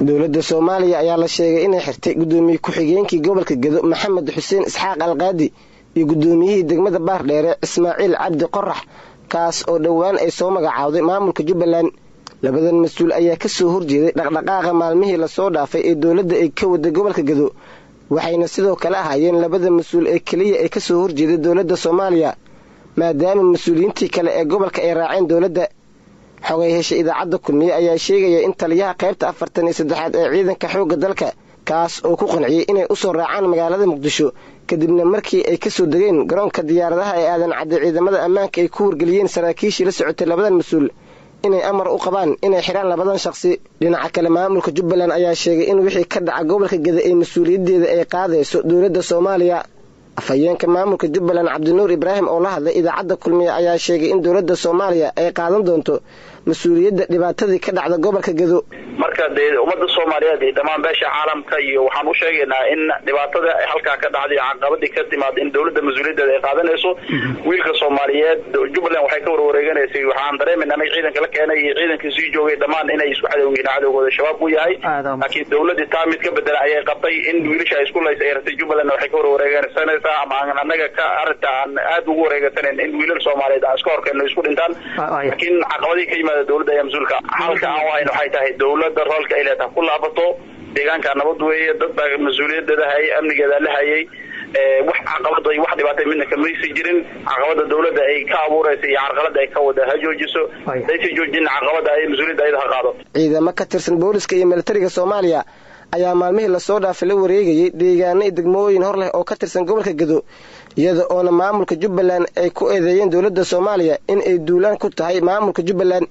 dowladda soomaaliya ayaa la sheegay inay xirtay guddoomiye ku-xigeenkii gobolka gedo maxamed xuseen isxaaq alqaadi iyo guddoomiyihii degmada baardheere ismaaciil cabdi qorax kaas oo dhowaan ay soo magacaawday maamulka jubbaland labadan mas-uul ayaa ka soo horjeeday dhaqdhaqaaqa maalmihii lasoo dhaafay ee dowladda ay ka waday gobolka gedo waxayna sidoo kale ahaayeen labada mas-uul ee keliya ay ka soo horjeeday dowladda soomaaliya maadaama mas-uuliyiintii kale ee gobolka ay raaceen dowladda xogay heshay idaacadda kulmiye ayaa sheegaya in taliyaha qaybta afartan iyo saddexaad ee ciidanka xoogga dalka kaas oo ku qanciyey inay u soo raacaan magaalada muqdisho kadibna markii ay ka soo degeen garoonka diyaaradaha ee aadan cadday ciidamada ammaanka ay ku wargeliyeen saraakiishii la socotay labadan mas-uul inay amar u qabaan inay xidhaan labadan shaqsi dhinaca kale maamulka jubbaland ayaa sheegay in wixii ka dhaca gobolka geda ee mas-uuliyaddeeda ay qaadayso dowladda soomaaliya afhayeenka maamulka jubbaland cabdinuur ibraahim oo la hadlay idaacadda kulmiye ayaa sheegay in dowladda soomaaliya ay qaadan doonto mas-uuliyadda dhibaatadii ka dhacda gobolka gedo marka dee ummadda soomaaliyeed iyo dhammaan beesha caalamka iyo waxaan u sheegaynaa in dhibaatada halkaa ka dhacday caqabadii ka timaada in dowladda mas-uuliyaddeeda ay qaadanayso wiilka soomaaliyeed jubbaland waxay ka warwareeganaysay waxaan dareemayna anaga ciidanka la keenay iyo ciidankii sii joogay dhammaan inay isku cadowyihiin cadowgooda shabaab u yahay laakiin dowladdii taa mid ka bedela ayay qabtay in wiilasha isku laysa ay ratay jubbaland waxay ka warwareegsanaysaa ama aan anaga ka arrinta aan aada ugu wareegansanayn in wiilal soomaaliyeed aan iska horkeenno isku dhintaan laakiin caqabadii ka yimaada dowladda ayaa mas-uulka halka aan wahayn waxay tahay dowladda roolka ay leetahay ku laabato deegaanka nabad weeye dad baa mas-uuliyadeeda hayay amnigeeda la hayay wax caqabada iyo wax dhibaatay midna kamaysi jirin caqabada dowladda ay ka abuuraysa iyo carqalada ay ka wada ha joojiso daysa joojin caqabada ay mas-uuliyadda ayada ha qaado ciidamo ka tirsan booliska iyo militariga soomaaliya ayaa maalmihii lasoo dhaafay la wareegayay deegaano iyo degmooyin hor leh oo ka tirsan gobolka gedo iyada oona maamulka jubbaland ay ku eedeeyeen dowladda soomaaliya in ay duulaan ku tahay maamulka jubbaland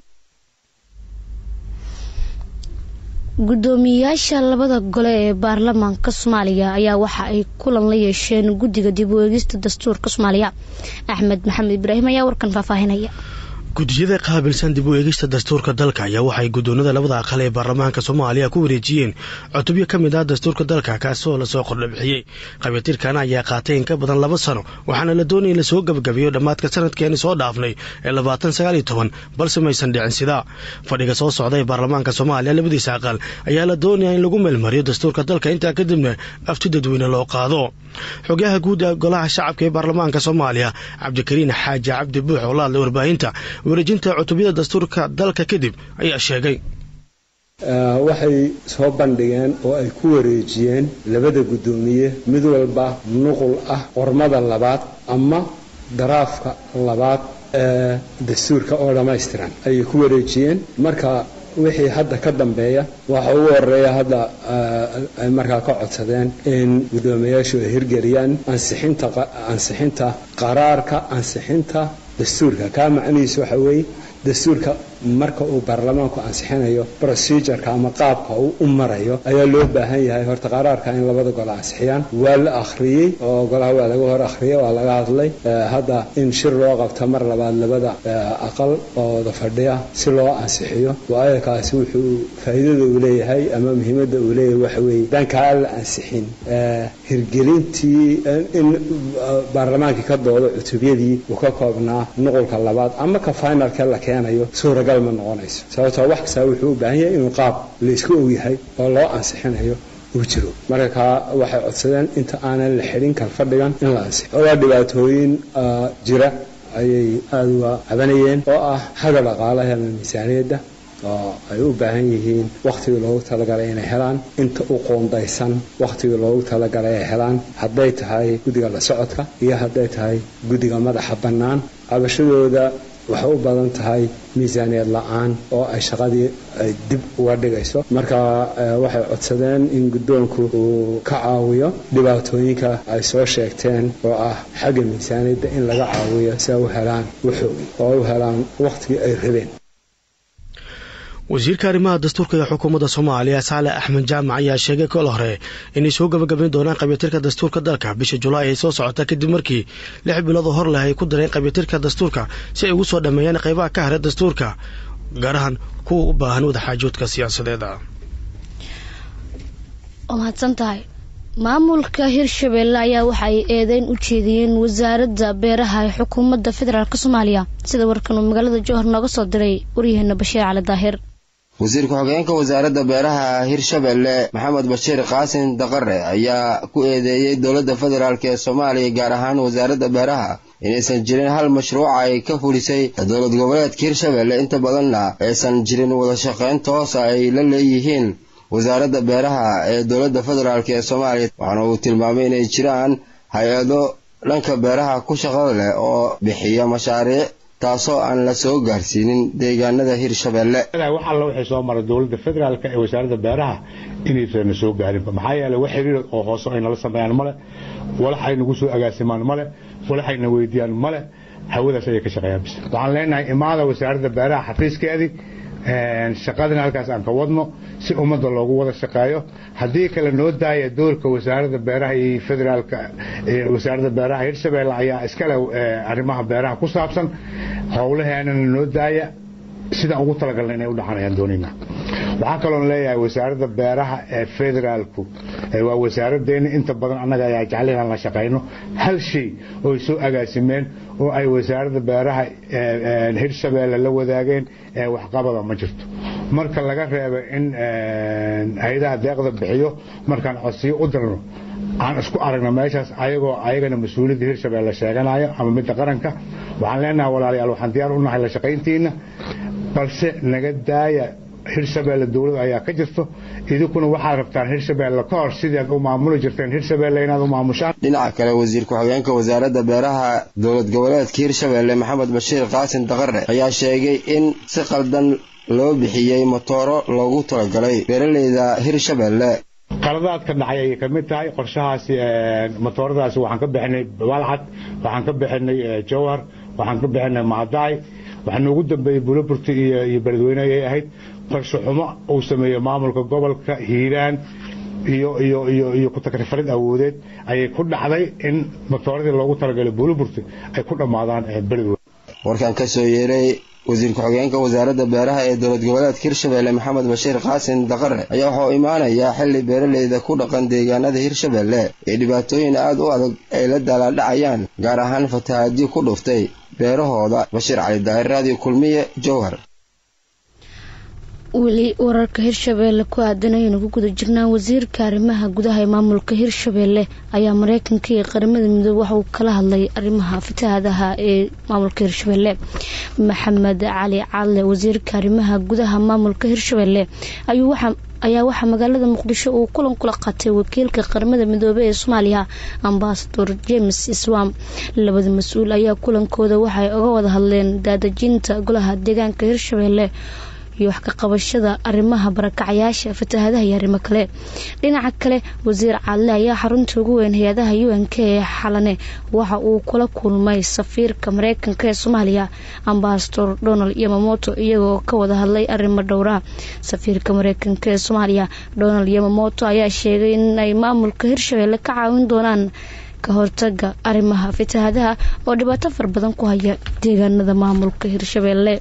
guddoomiyeyaasha labada gole ee baarlamaanka soomaaliya ayaa waxa ay kulan la yeesheen guddiga dib u eegista dastuurka soomaaliya axmed maxamed ibraahim ayaa warkan faahfaahinaya gudiyada qaabilsan dib u eegista dastuurka dalka ayaa waxay guddoonada labada aqal ee baarlamaanka soomaaliya ku wareejiyeen cutubyo ka mid ah dastuurka dalka kaasoo lasoo qordhabixiyey qabitirkan ayaa qaatay in ka badan laba sano waxaana la doonaya in lasoo gabagabeeyo dhammaadka sanadkeeni soo dhaafnay ee labaatan sagaal iyo toban balse maysan dhicin sidaa fadhiga soo socda ee baarlamaanka soomaaliya labadiisa aqal ayaa la doonaya in lagu meelmariyo dastuurka dalka intaa kadibna afti dadweyne loo qaado xogayaha guud ee golaha shacabka ee baarlamaanka soomaaliya cabdikariin xaaji cabdi buux oo la hadlay warbaahinta wareejinta cutubyada dastuurka dalka kadib ayaa sheegay waxay soo bandhigeen oo ay ku wareejiyeen labada guddoomiye mid walba nuqul ah qormada labaad ama daraafka labaad ee dastuurka oo dhammaystiran ayay ku wareejiyeen marka wixii hadda ka dambeeya waxa ugu horeeya hadda ay markaa ka codsadeen in guddoomiyayaashu ay hirgeliyaan ansixinta ansixinta qaraarka ansixinta dastuurka kaa macnihiisu waxa weeye dastuurka marka uu baarlamaanku ansixinayo procedureka ama qaabka uu u marayo ayaa loo baahan yahay horta qaraarka in labada gole ansixiyaan waa la akhriyey oo golaha waa laga hor akhriyay waa laga hadlay hadda in shir loo qabto mar labaad labada aqal oo wada fadhiya si loo ansixiyo waayo kaasi wuxuu faa'iidada uu leeyahay ama muhiimadda uu leeyahay waxa weeye dankaa la ansixin hirgelintii in baarlamaankii ka doodo cutubyadii uu ka koobnaa nuqulka labaad ama ka finalka la keenayo suuragal ma noqonayso sababtoo wax kastaa wuxuu u baahan yahay inuu qaab laysku ogyahay oo loo ansixinayo uu jiro marka kaa waxay codsadeen inta aanan la xidhin kalfadhigan in la ansixo waa dhibaatooyin jira ayay aada uga cabanayeen oo ah xagga dhaqaalaha ama miisaaniyadda oo ay u baahan yihiin wakhtigii loogu talagalay inay helaan inta u qoondaysan wakhtigii loogu talagalay ay helaan hadday tahay guddiga la socodka iyo hadday tahay guddiga madaxa bannaan cabashadooda waxay u badan tahay miisaaniyad la-aan oo ay shaqadii ay dib uga dhigayso marka waxay codsadeen in guddoonku uu ka caawiyo dhibaatooyinka ay soo sheegteen oo ah xagga miisaaniyadda in laga caawiyo si ay u helaan waxoogii oo ay u helaan wakhtigii ay rabeen wasiirka arrimaha dastuurka ee xukuumadda soomaaliya saale axmed jaamac ayaa sheegay kol hore inay soo gabagabayn doonaan qabiyatirka dastuurka dalka bisha julaay ay soo socota kadib markii lix bilood oo hor leh ay ku dareen qabiyatirka dastuurka si ay ugu soo dhammeeyaan qaybaha ka hara dastuurka gaar ahaan kuwa u baahan wadaxaajoodka siyaasadeeda waa mahadsan tahay maamulka hirshabeelle ayaa waxa ay eedeyn u jeediyeen wasaaradda beeraha ee xukuumadda federaalk soomaaliya sida warkan uu magaalada jowhar nooga soo diray waryaheena bashiir cali daahir wasiir ku-xigeenka wasaaradda beeraha hirshabelle maxamed bashiir qaasin daqare ayaa ku eedeeyey dowladda federaalk ee soomaaliya gaar ahaan wasaaradda beeraha inaysan jirin hal mashruuca ay ka fulisay dowlad goboleedka hirshabelle inta badanna aysan jirin wada shaqayn toosa ay la leeyihiin wasaaradda beeraha ee dowladda federaalk ee soomaaliya waxaana uu tilmaamay inay jiraan hay-ado dhanka beeraha ku shaqada leh oo bixiya mashaariic taasoo aan la soo gaarsiinin deegaanada hirshabelle wax alla waxay soo maray dowladda federaalk ee wasaaradda beeraha inaysan soo gaarinba maxaa yeeley wax xiriir oo hoose ay nala sameeyaan male walax ay nagu soo agaasimaan male walax ayna weydiiyaan male hawadaas ayay ka shaqeeyaan bis waxaan leenahay imaada wasaaradda beeraha xafiiskeedii shaqadina halkaas aan ka wadno si ummadda loogu wada shaqeeyo haddii kale noo daaya doorka wasaaradda beeraha iyo federaalka wasaaradda beeraha hirshabelle ayaa iskale arrimaha beeraha ku saabsan howlaheenana noo daaya sidaan ugu talagalna inay u dhaxanayaan doonayna waxaa kaloon leeyahay wasaaradda beeraha ee federaalku waa wasaaraddeena inta badan annaga ayaa jecel inaan la shaqayno hal shay oo ay soo agaasimeen oo ay wasaaradda beeraha hirshabelle la wadaageen ee waxqabada ma jirto marka laga reebo in hay-adaha deeqda bixiyo markaan codsiyo u dirno aan isku aragna meeshaas ayagoo ayagana mas-uuliyadda hirshabelle sheeganayo ama midda qaranka waxaan leenahay walaalayaal waxaan diyaar u nahay la shaqayntiina balse naga daaya hirshabelle dowlad ayaa ka jirto idinkuna waxaad rabtaan hirshabelle ka hor sidaad u maamuli jirteen hirshabelle inaad u maamushaan dhinaca kale wasiir ku-xigeenka wasaaradda beeraha dowlad goboleedka hirshabelle maxamed bashiir qaasin daqare ayaa sheegay in si qaldan loo bixiyey motooro loogu talagalay beeraleyda hirshabelle qaladaadka dhacay ayay ka mid tahay qorshahaasi motooradaasi waxaan ka bixinay balcad waxaan ka bixinay jowhar waxaan ka bixinay maadaay waxaa noogu dambeeyey buloburti iyo beledweyne ayay ahayd qorshe xumo uu sameeyey maamulka gobolka hiiraan iyo iyo iyo iyo ku-takrifarid awoodeed ayay ku dhacday in motooradii loogu talagalay buloburti ay ku dhammaadaan beledweyne warkan ka soo yeeray wasiir ku-xigeenka wasaaradda beeraha ee dowlad goboleedka hirshabelle maxamed bashiir qaasin daqare ayaa waxauu imaanayaa xilli beeraleyda ku dhaqan deegaanada hirshabelle ee dhibaatooyin aad u adag ay la daalaadhacayaan gaar ahaan fatahaadyo ku dhuftay beerahooda bashiir cali daahir raadiyo kulmiye jowhar weli wararka hirshabeelle ku aadanayaynu ku guda jirnaan wasiirka arrimaha gudaha ee maamulka hirshabeelle ayaa mareykanka iyo qaramada midoobe waxa uu kala hadlay arrimaha fatahaadaha ee maamulka hirshabeelle maxamed cali cadle wasiirka arrimaha gudaha maamulka hirshabeelle ayuu waxa ayaa waxaa magaalada muqdisho uu kulan kula qaatay wakiilka qaramada midoobey ee soomaaliya ambasador james iswam labada mas-uul ayaa kulankooda waxay oga wada hadleen daadejinta golaha deegaanka hirshabeelle iyo wax ka qabashada arrimaha barakacayaasha fatahaadaha iyo arrimo kale dhinaca kale wasiir cadle ayaa xarunta ugu weyn hay-adaha u n k ee xalane waxa uu kula kulmay safiirka mareykanka ee soomaaliya ambasador donald yamamoto iyagoo ka wada hadlay arrimo dhowra safiirka mareykanka ee soomaaliya donald yamamoto ayaa sheegay in ay maamulka hirshabeelle ka caawin doonaan ka hortaga arrimaha fatahaadaha oo dhibaato fara badan ku haya deegaanada maamulka hirshabeelle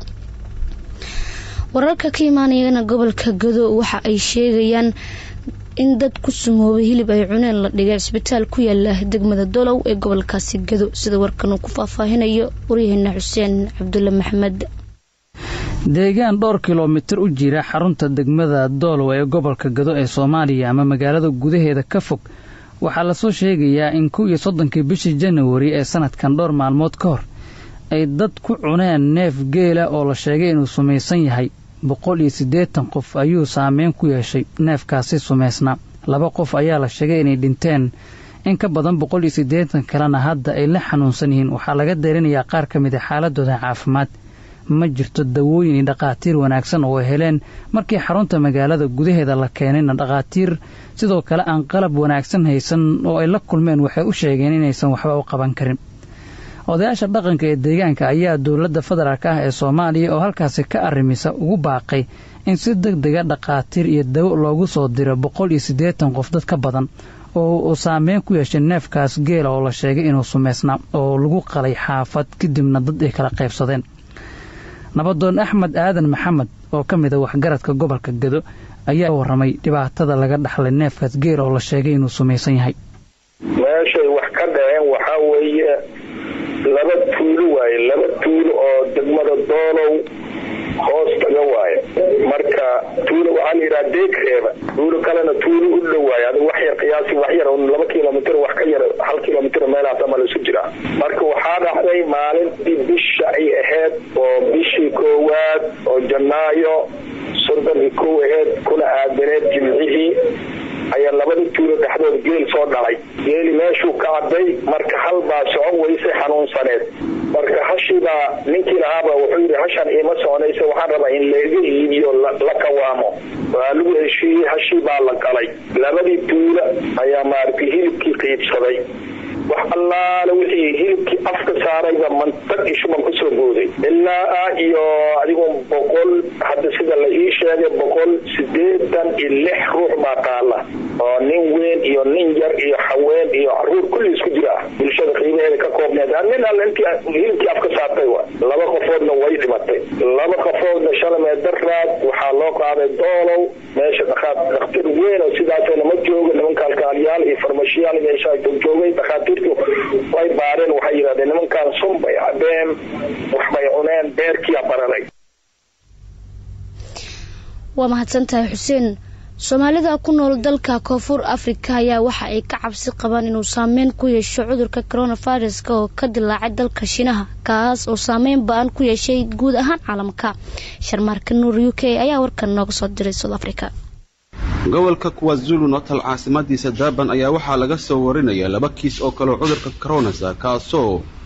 wararka ka imaanayana gobolka gado waxa ay sheegayaan in dad ku sumoobay hilib ay cuneen la dhigay cisbitaal ku yaala degmada dolow ee gobolkaasi gado sida warkan uu ku faahfaahinayo waryaheena xuseen cabdulle maxamed deegaan dhowr kilomitir u jira xarunta degmada doolow ee gobolka gado ee soomaaliya ama magaalada gudaheeda ka fog waxaa lasoo sheegayaa in kow iyo soddonkii bishii janawari ee sanadkan dhowr maalmood ka hor ay dad ku cuneen neef geela oo la sheegay inuu sumaysan yahay boqol iyo siddeetan qof ayuu saameyn ku yeeshay neefkaasi sumaysnaa laba qof ayaa la sheegay inay dhinteen in ka badan boqol iyo siddeetan kalena hadda ay la xanuunsan yihiin waxaa laga deerinayaa qaar ka mid a xaaladooda caafimaad ma jirto dawooyin iyo dhakhaatiir wanaagsan oo ay heleen markii xarunta magaalada gudaheeda la keenayna dhakhaatiir sidoo kale aan qalab wanaagsan haysan oo ay la kulmeen waxay u sheegeen inaysan waxba u qaban karin odayaasha dhaqanka ee deegaanka ayaa dowladda federaalk ah ee soomaaliya oo halkaasi ka arrimisa ugu baaqay in si deg dega dhakhaatiir iyo dawo loogu soo diro boqol iyo siddeetan qof dad ka badan oo uu saameyn ku yeeshay neefkaas geela oo la sheegay inuu sumaysnaa oo lagu qalay xaafad kadibna dad ay kala qaybsadeen nabadoon axmed aadan maxamed oo ka mid a waxgaradka gobolka gado ayaa warramay dhibaatada laga dhaxlay neefkaas geela oo la sheegay inuu sumaysan yahay meeshay wax ka dhaceen waxaa weeye laba tuulo waaye laba tuulo oo degmada doolow hoos taga waaye marka tuulo waxaa la yidhaha deeg reeba tuulo kalena tuulo u dhow waaye adiga wax yar qiyaasi wax yar laba kilomitr wax ka yar hal kilomitr meelahaas ama la isu jiraa marka waxaa dhacday maalintii bisha ay ahayd oo bishii koowaad oo janaayo soddon iyo kow aheyd kuna aadaneed jimcihii ayaa labada tuulo dhexdood geel soo dhalay geeli meeshuu ka caday marka hal baa socon weysay xanuunsaneed marka hashiibaa ninkii lahaaba wuxuu yidhi hashan iima soconaysa waxaan rabaa in laga iibiyo la kawaamo waa lagu heshiiyey hashii baa la qalay labadii tuulo ayaa maaragtay hilibkii qiibsaday wax allaale wixii hilibkii afka saarayba mantag iyo shuban kusoo booday ilaa iyo adigu boqol hadda sida la ii sheegay boqol sideetan iyo lix ruux baa qaala oo nin weyn iyo nin yar iyo haween iyo caruur kulli isku jira ah bulshada qiimaheeda ka koobneed nin alle intii hilibkii afka saartay wa laba qofoodna way dhimatay laba qofoodna shalamee daraad waxaa loo qaaday doolow meesha dhakhtar weyn oo sidaasna ma jooga nimanka alkaaliyaal iyo farmashiyaal meesha joogay dhakhaatiirtu way baareen waxay yidhahdeen nimankaan sun bay cabeen waxbay cuneen beerkiia bararay waa mahadsantahay xuseen soomaalida ku nool dalka koonfur afrika ayaa waxa ay ka cabsi qabaan inuu saameyn ku yeesho cudurka coronaviruska oo ka dilaacay dalka shiinaha kaas oo saameyn ba-an ku yeeshay guud ahaan caalamka sharmaarka nuur u k ayaa warkan nooga soo diray south africa gobolka kuwazulu natal caasimadiisa durban ayaa waxaa laga soo warinaya laba kiis oo kaleo cudurka coronasa kaasoo